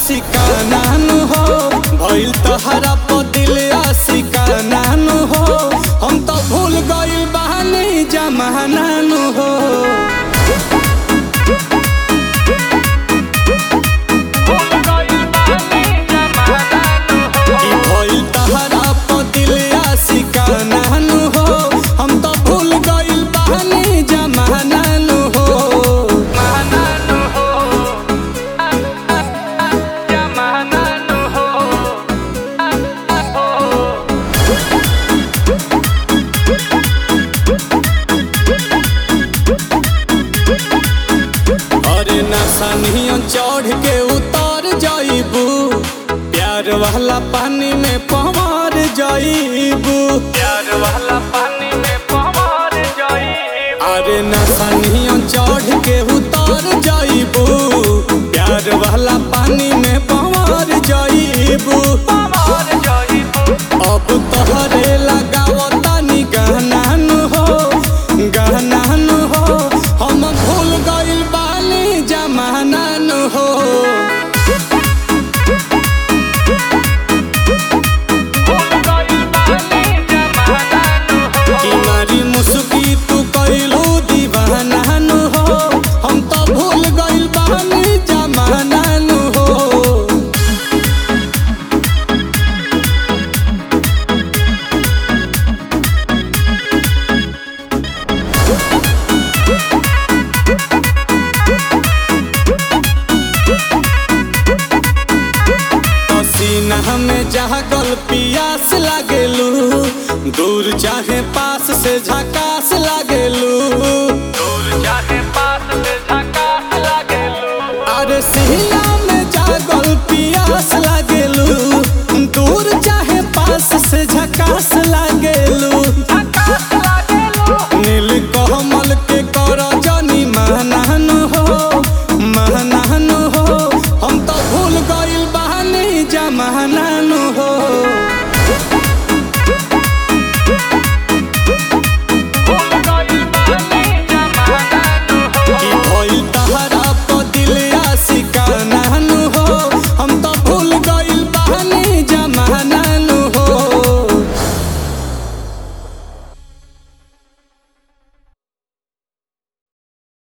आशिकाना नु हो भइल तहरा प दिल आशिकाना नु हो हम तो भूल गइल बहानी जमाना नु हो कि भइल तहरा प दिल आशिकाना नु हो हम तो भूल गइल बहानी जमाना नु हो अरे नसनियों चढ़ के उतर जाइबू प्यार वाला पानी में पवार जाइबू प्यार वाला पानी में पवार जाई अरे नसनियों चढ़ के उतर जाइबू प्यार वाला पानी में पवार जाइबू पवार जाई अब तोहरे लगावता नी गहना नु हो गहना नु हो हम भूल गइल बानी जमाना नु हो भूल गई पानी जमाना नु हो कि मारी मुस्की तू कइलू दीवाना नु हो हम तो भूल गइल बानी जमाना नु हो